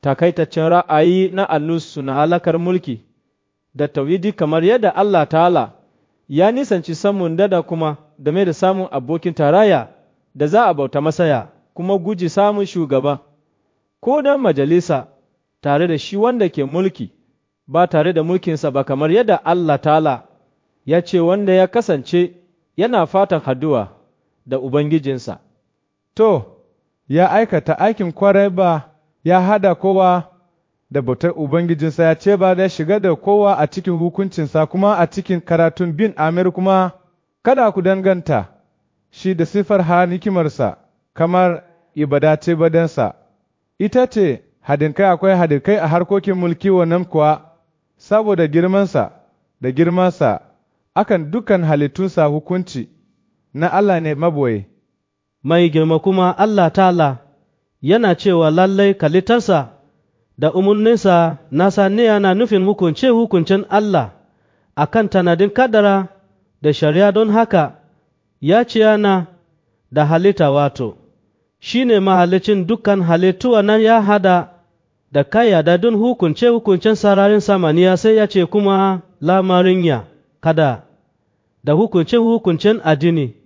takaitaccen ra'ayi na annusu na halakar mulki da tawidi kamar yadda Allah ta'ala ya nisanci samun dada kuma game da samun abokin taraya da za a bauta masaya kuma guji samun shugaba ko dan majalisa tare da shi wanda ke mulki ba tare da mulkinsa ba kamar yadda Allah ta'ala ya ce wanda ya kasance yana fatan haduwa da Ubangijinsa. To, ya aikata aikin kwarai ba ya hada kowa da bautar Ubangijinsa ya ce ba da shiga da kowa a cikin hukuncinsa kuma a cikin karatun bin Amir kuma kada ku danganta shi da siffar har hikimarsa kamar ibadace badansa. Ita ce hadinkai akwai hadinkai a harkokin mulki wannan kuwa saboda girmansa da girmansa akan dukan halittunsa hukunci na Allah ne maboye. Mai girma kuma Allah ta'ala yana cewa lallai kalitarsa da umarninsa nasa ne yana nufin hukunce hukuncen Allah a kan tanadin kadara da shari'a don haka ya ce yana da halitta wato, shi ne mahalicin dukkan halittu nan ya hada da kayyada don hukunce hukuncen sararin samaniya sai ya ce kuma lamarin ya kada da hukunce hukuncen addini